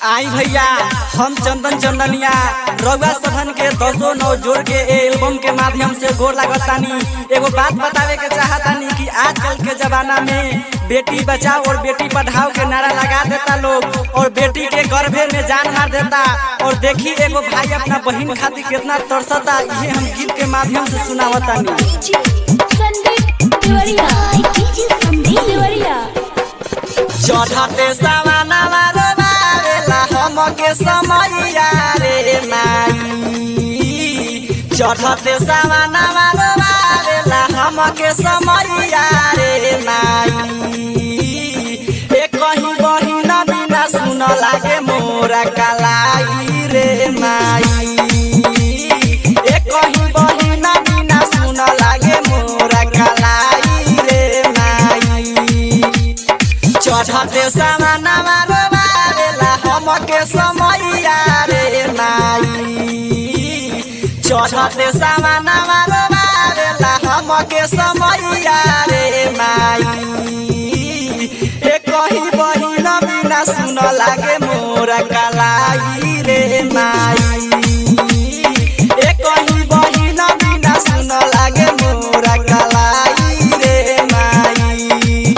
आई भैया हम चंदन चंदनिया रउआ सभन के दसो नौ जोड़ के ए एल्बम के माध्यम से गोर लागतानी एगो बात बतावे के चाहतानी कि आजकल के जमाना में बेटी बचाओ और बेटी पढ़ाओ के नारा लगा देता लोग और बेटी के गर्भे में जान मार देता और देखी एगो भाई अपना बहन खातिर कितना तरसता ये हम गीत के माध्यम से सुनावतानी संदीप तिवारिया संदीप तिवारिया चढ़ते सवाना रे बारेला हमके समैया रे माई चढ़ते सवाना रे बारेला हमके समैया रे माई ए कहीं बहिन बिना सुन लागे मोरा कलाई रे माई ए कहीं बहिन बिना सुन लागे मोरा कलाई रे माई चढ़ते सामाना मारो बारेला हमके समैया रे माई चढ़ते सामाना मारो बारेला हमके समैया रे माई ए कहीं बहिन बिना सुन लागे मोरा कलाई रे माई ए कहीं बहिन बिना सुन लागे मोरा कलाई रे माई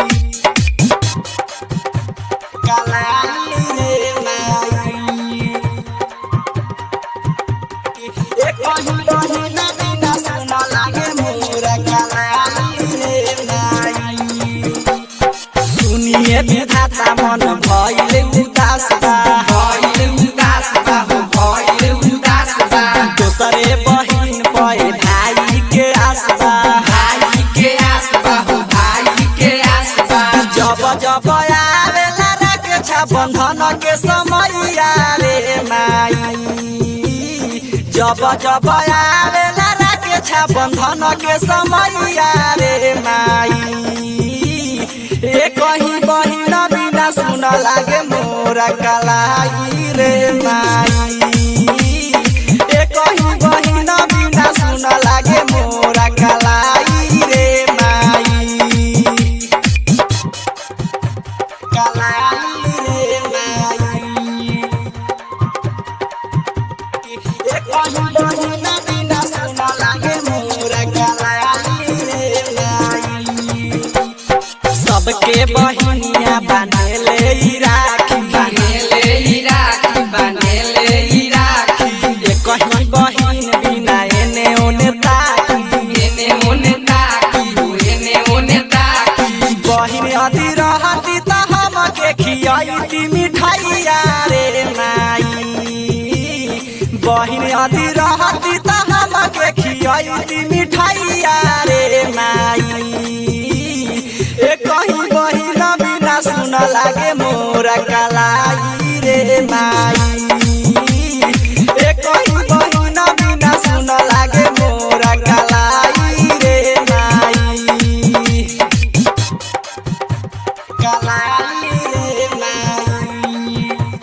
कलाई रे माई ए कहीं बहिन बिना सुन लागे मोरा कलाई रे माई सुनिए विधाता मन भइले उदास बा भइले उदास बा हो भइले उदास बा दोसरे बहिन पे भाई के आस बा भाई के आस बा हो भाई के आस बा जब जब आवेला राखे छ बंधन के समैया रे माई जब जब आवेला राखे छ बंधन के समैया रे माई ए कहीं बहिन बिना सुन लागे मोरा कलाई रे माई ए कहीं बहिन बिना सुन लागे मोरा कलाई रे माई कलाई रे माई ए कहीं बहिन बिना सुन लागे मोरा कलाई रे माई सबके बहिनिया बानेले ई राखी बनेले ई राखी बनेले ई राखी ए कहीं बहिन बिना एने ओने ताकी एने ओने ताकी हो एने ओने ताकी बहिन अति रहती त हमके खियाइती मिठाइया रे माई बहिन अति रहती त हमके खियाइती मिठाइया रे माई ए कहीं बहिन बिना सुन लागे मोरा कलाई रे माई ए कहीं बहिन बिना सुन लागे मोरा कलाई रे माई कलाई रे माई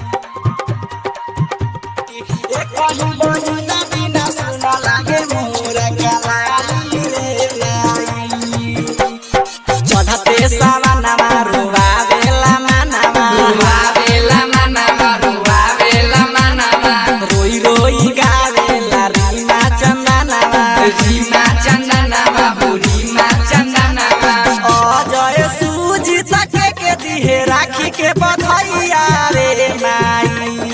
ए कहीं बहिन बिना सुन लागे मोरा कलाई रे माई चढ़ते सावाना मारुआ बेला मानामा रुवावेला मनामा रुवावेला मनामा रोई रोई गावेला रीमा चंदनामा रीमा चन्दनामा हो रीमा चन्दनामा अजय सूजी तके के दिहे राखी के बधैया रे माई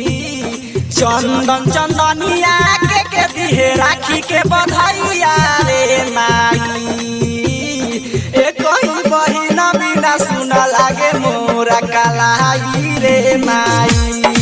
चंदन चंदनिया के के दिहे राखी के बधैया रे माई ए कहीं बहिन बिना सुन लागे मोरा कलाई रे माई